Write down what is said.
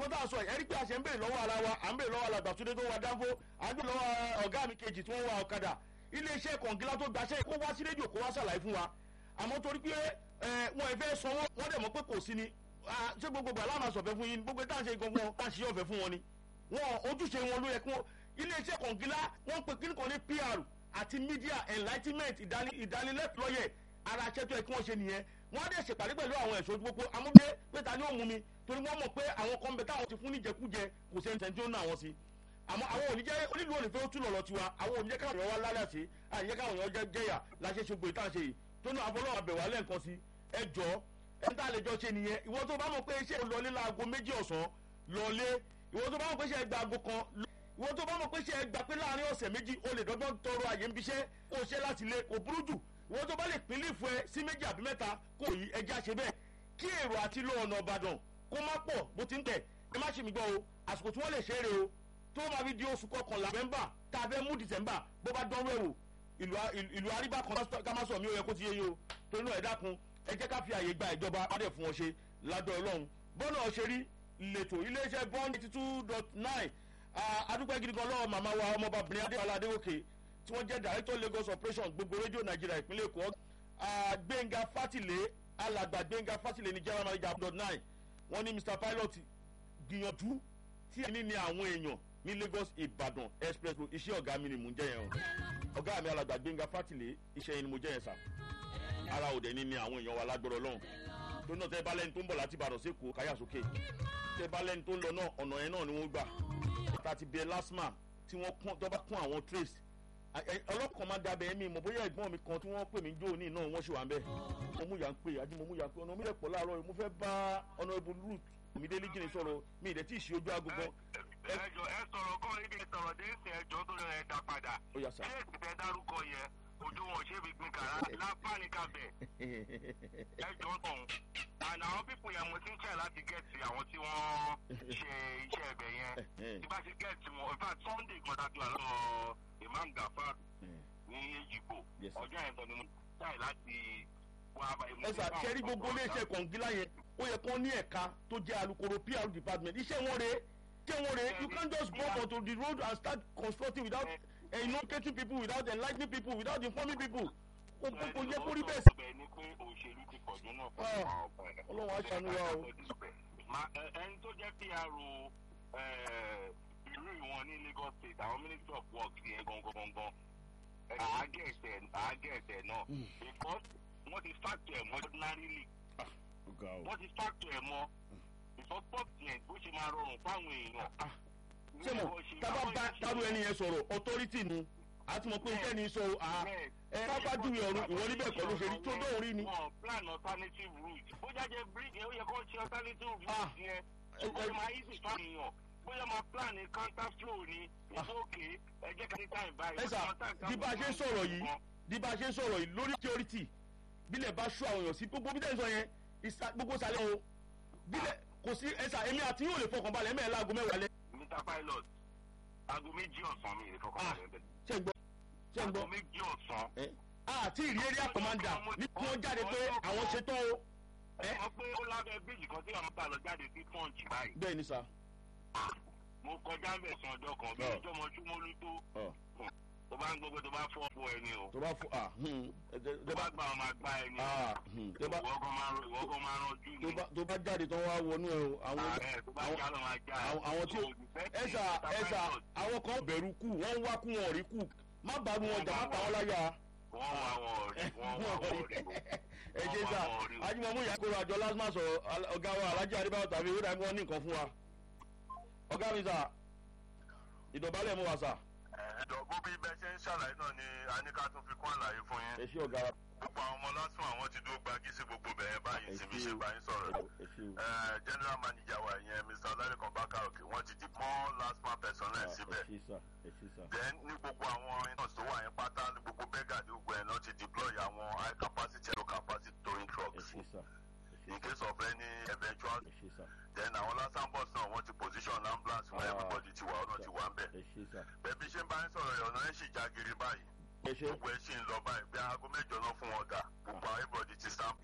nǹkan tá a sọ yìí ẹ̀rí pé a ṣe ń bèrè lọ́wọ́ ara wa à ń bèrè lọ́wọ́ alàgbà túndé tó wa dánfó à ń bèrè lọ́wọ́ ọ̀gá mi kejì tí wọ́n wa ọ̀kadà iléeṣẹ́ kọ̀ǹgílá tó gbaṣẹ́ kó wá sí rédíò kó wá ṣàlàyé fún wa àmọ́ torí pé wọn ìfẹ́ sanwó wọ́n dẹ̀ mọ́ pé kò sí ni ṣé gbogbo gbà láàmà sọ̀fẹ́ fún yín gbogbo tá à ń ṣe gangan tá à ń ṣe ọ̀fẹ́ fún wọn ni wọn ojúṣe wọn ló yẹ kí wọn iléeṣẹ́ kọ̀ǹgílá wọ́n pe kíní kan ní pr àti media enlightenment ìdánilẹ́tọ̀ọ́yẹ̀ ara aṣẹ́ tó yẹ kí wọ́n ṣe nìyẹn wọ́n á dẹ̀ ṣèpàdé pẹ̀lú àwọn ẹ̀ṣọ́ ojú pópó amúgbé pé ta ni ó mú mi torí wọ́n mọ̀ pé àwọn kan bẹ táwọn ti fún níjẹkújẹ kò sẹ́ni tẹ̀ tí ó ná àwọn sí àmọ́ àwọn oníjẹ́ onílù onífẹ́ ó tún lọ̀lọ́ tiwa àwọn oníjẹ́ káwọn èèyàn wá lálẹ́ sí àyè káwọn èèyàn jẹ́yà láṣẹ ṣogbo ìtàn ṣe yìí tó ní àfọlọ́wọ́ àbẹ̀wò alẹ́ nǹkan sí ẹ jọ ẹ tá a lè jọ ṣe nìyẹn ìwọ tó bá mọ̀ pé iṣẹ́ lọlé láago méjì ọ̀sán lọlé ìwọ tó bá mọ̀ pé iṣẹ́ gba aago kan ìwọ tó bá mọ̀ pé iṣẹ́ gba pé láàrin ọ̀sẹ̀ méjì o lè dọ́gbọ́n tọrọ àyè ń biṣẹ́ kó o ṣe láti lé kò burú jù ìwọ tó bá lè pín lè fún ẹ sí méjì àbí mẹ́ta kò yí ẹja ṣe bẹ́ẹ̀ kí èrò àti lọ ọ̀nà ìbàdàn kó má pọ̀ bó ti ń tẹ̀ ẹ má ṣe mí gbọ́ o àsìkò tí wọ́n lè ṣe é rè o tó máa fi di oṣù kọkànlá nọ́vẹ́mbà tá a fẹ́ mú dìsẹ́mbà bó bá dánwó ẹ̀wò ìlú àríbá kan ká má sọ mí ó yẹ kó ti yé yín o torí náà ẹ dákun ẹ jẹ́ ká fi àyè gba ìjọba adé fún wọn ṣe ládọ́ ọlọ́run bọ́nà ṣe rí lẹ́tọ̀ iléeṣẹ́ bond eighty two dot nine adúpẹ́ gidi gan lọ́wọ́ màmá wa ọmọbabìnrin adéwálé adéwòkè tí wọ́n jẹ́ director lagos operation gbogbo rédíò nàìjíríà ìpínlẹ̀ èkó gbẹ̀ngà fátìlé alàgbà gbẹ̀ngà fátìlé ní general manager dot nine wọ́n ní mr pilot gbìyànjú tí ẹni ní àwọn èèyàn ní lagos ìbàdàn express road iṣẹ́ ọ̀gá mi ni mò ń jẹ́ yẹn o ọ̀gá mi alàgbà gbẹ̀ngà fátìlé iṣẹ́ yẹn ni mo jẹ́ yẹn sà ara òde ní ní àwọn èèyàn wa lágbọ́dọ̀ lọ́hùn tó náà tẹ́ bá lẹ́ni tó ń bọ̀ láti ìbàdàn sí èkó káyà sókè tẹ́ bá lẹ́ni tó ń lọ náà ọ̀nà yẹn náà ni wọ́n gbà ta ti bẹ lásmà tí wọ́n kún tó bá kún àwọn trace ọlọ́kàn máa dábẹ́ mi mọ̀ bóyá ẹ̀gbọ́n mi kan tí wọ́n pè mí jó ní náà wọ́n ṣe wà ń bẹ̀ mo mú yà ń pè àjí mo mú yà ń pè ọ̀nà mi lè pọ̀ láàárọ̀ mo fẹ́ bá ọ̀nà ibu root mi délé jìnnì sọ̀rọ̀ mi ìdẹ̀ tí ì ṣe ojú agogo. ẹjọ ẹ sọ̀rọ̀ kọ́ ibi sọ̀rọ̀ dé ṣe ẹjọ́ tó lọ ẹ dá padà Ó yá sà. ṣé èsì tẹ dárúkọ yẹn ojú wọn ṣé fi gbin kàrá lápá ní kabẹ̀ ẹjọ́ tọ̀hún and àwọn pípọ̀ yẹn mo ti ń tẹ̀ láti gẹ̀ẹ́tì àwọn tí wọ́n ṣe iṣẹ́ ẹ̀bẹ̀ yẹn tí bá ṣe gẹ̀ẹ́tì wọn in fact sunday kan dájú àlọ́ imam gafar ní èjìgbò Yes, sir. ọjọ́ yẹn tọ́ ni mo tẹ̀ láti wá bá ẹ sà kẹ́rí gbogbo iléeṣẹ́ kọ̀ǹgílá yẹn ó yẹ kó ní ẹ̀ka tó jẹ́ alukoro pr department iṣẹ́ wọn rèé iṣẹ́ wọn rèé you can't just go onto the road and start constructing without uh, educating people without enlightening people without informing people kò kò kò yẹ kó rí bẹ́ẹ̀ sí. bẹ́ẹ̀ ni pé òṣèlú ti pọ̀jù náà fún Ah, àwọn ọ̀pọ̀ ẹ̀. Ọlọ́run á ṣàánú wa o. Ma- ẹ- ẹni tó jẹ́ pr ìlú ìwọ̀n ní lagos state àwọn ministry of works yẹn gangan gangan àágẹ̀ẹ̀tẹ̀ àágẹ̀ẹ̀tẹ̀ náà because wọ́n ti factor ẹ̀ mọ́ ordinarily ọ̀gá o. wọ́n ti factor ẹ̀ mọ́ because government bó ṣe máa rọrùn fáwọn èèyàn. ṣé mo tábà bá dárú ẹni yẹn sọ̀rọ̀ authority nu àti mọ̀ pé iṣẹ́ ni sọ à ẹ pápá júwe ọ̀run ìwọ níbẹ̀ kọ́ ló ṣe rí tó dóhùn rí ni. wọn plan alternative route bó jáde bridge yẹn ó yẹ kó ṣe alternative route Ah. yẹn ẹ- ó ẹ- máa easy fáwọn èèyàn bóyá máa plan ní counter flow ni it's okay ẹ jẹ́ ká ní time báyìí. ẹ sà bí bá a ṣe ń sọ̀rọ̀ yìí bí bá a ṣe ń sọ̀rọ̀ yìí lórí security bílẹ̀ bá ṣú àwọn èèyàn sí gbogbo bí tẹ̀sán yẹn ìsà- gbogbo sàlẹ̀ o bílẹ̀ kò sí ẹ sà èmi àti yóò lè fọkàn balẹ̀ mẹ́rin láago mẹ́wàá lẹ́ mr pilot aago méjì ọ̀sán mi ìrè kọ́kọ́ balẹ̀ bẹ́ẹ̀. ṣé ń gbọ́ ṣé ń gbọ́ aago méjì ọ̀sán. ẹ àti ìrí area commander ní kí wọ́n jáde pé àwọn ṣetán o ẹ mọ̀ pé ó lábẹ́ bíríjì kan tí àwọn bá lọ jáde sí punch báyìí. bẹ́ẹ̀ ni sà. mo kọjá ń bẹ̀ sàn ọjọ́ kan bí Ọ̀. ọjọ́ mọ́jú mọ́lú tó Ọ̀. tó bá ń gbogbo tó bá fọ́ fún ẹni o tó bá fún ah hmm, ẹ tẹ- tó tẹ bá bá gbà wọn máa gbá ẹni ah hmm, tẹ bá ìwọ́gán máa rán ìwọ́gán máa rán ojú tó ni bá tó bá jáde tán wá wọnú ẹ o àwọn ààrẹ tó bá àwọn- já lọ máa já àwọn àwọn tí ó ẹsà ẹsà àwọn kan bẹ̀rù kù wọ́n ń wá kú wọn ò rí kù má bàrú wọn jà má pa wọn láyà. wọ́n wá wọn rí wọ́n wá wọn rí o. ẹ ṣe sà ajímọ̀mú ìyá kóró àjọ lásìmọ̀ sọ̀rọ̀ al- ọ̀gá wa alájí adébáyọ̀ tàbí ìwé ìdájọ́ ní nǹkan fún wa. ọ̀gá mi sà ìdọ̀bálẹ̀ mú wa sà. ẹ̀ẹ́dọ̀ bó bí bẹ́ẹ̀ ṣe ń ṣàlàyé náà ni a ní ká tún fi kún àlàyé fún yín. ẹ ṣé ọ̀gá wa. gbogbo àwọn ọmọ lásán àwọn ti dúró gbági sí gbogbo bẹ̀yẹn báyìí ẹ tí mi ṣé ṣe o. bá yín sọ̀rọ̀ yìí. ẹ ṣé o. Ẹ̀ẹ́, general manager wa yẹn mr olarikan bakaroke wọ́n ti di more last man personnel síbẹ̀. ẹ ṣé sà ẹ ṣé sà. then ní gbogbo àwọn iná tó wà yẹn pátá ní gbogbo bẹ́gà ní gbogbo ẹ̀ náà ti deploy àwọn high capacity low capacity towing ẹ trucks ṣé sà ẹ in ṣé case of any eventual ẹ ṣé sà then àwọn lásán bus náà wọ́n ti position ambulance where Ah. everybody ti wà ọ̀nà ti wà ń bẹ̀. ẹ ṣé sà bẹ́ẹ̀ bí ṣe ń bá yín sọ̀rọ̀ yọ̀ ọ̀nà ẹ̀ sì já giri báyìí ẹ ṣé gbogbo ẹ̀ sì ń lọ báyìí bí aago mẹ́jọ náà fún wọn dà gbogbo everybody ti stand